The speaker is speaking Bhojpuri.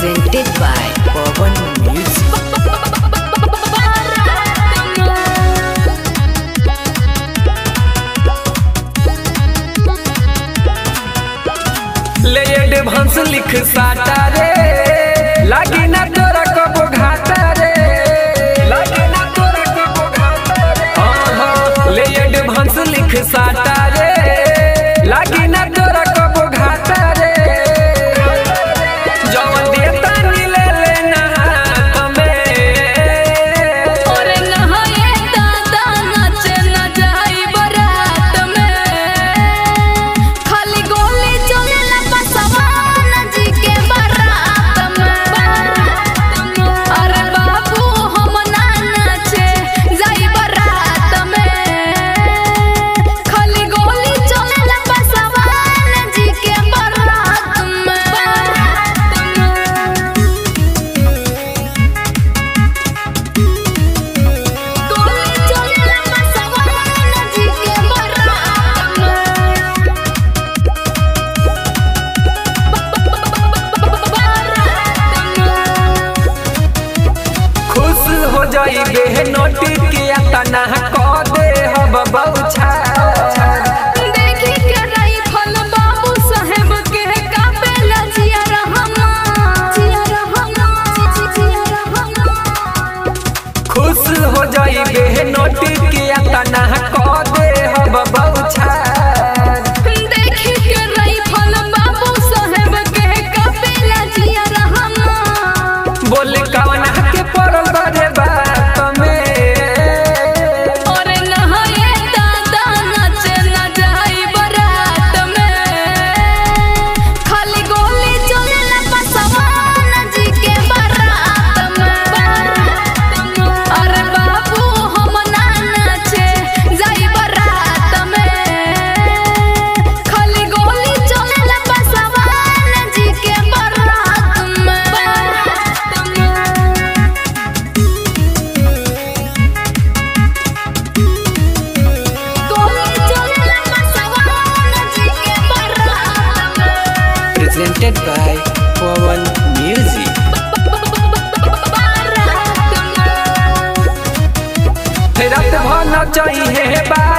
presented by Pawan Music. ले एडवांस लिख साटा रे लागी ना तोरा कबो घाटा रे लागी ना तोरा कबो घाटा रे हाँ हाँ ले एडवांस लिख साटा रे लागी ना तोरा कबो घाटा रे जवन देता नी ले लेना हाथ में ओरे नहाए दादा नाचे न जाई बरात में खाली गोली चलेला पसवान जी के बारात में अरे बाबू हम ना नाचे जाई बरात में खाली गोली चलेला पसवान जी के बारात में गोली चलेला पसवान जी के बारात खुश हो जाई बे नोटी के तना क दे हब बौछा देखी के राइफल बाबू साहेब के कापेला जिया रहमा जिया रहमा जिया रहमा खुश हो जाई बे नोटी के तना क दे हब बौछा देखी के राइफल बाबू साहेब के कापेला जिया रहमा बोल कवन के पड़ल रे बात में ओरे नहाए दादा नाचे न जाई बरात में खाली गोली चलेला पसवान जी के बारात में अरे बाबू हम ना नाचे जाई बरात में खाली गोली चलेला पसवान जी के बारात में गोली चलेला पसवान जी के बारात में Presented by Pawan Music. रात भर न चाहिए बात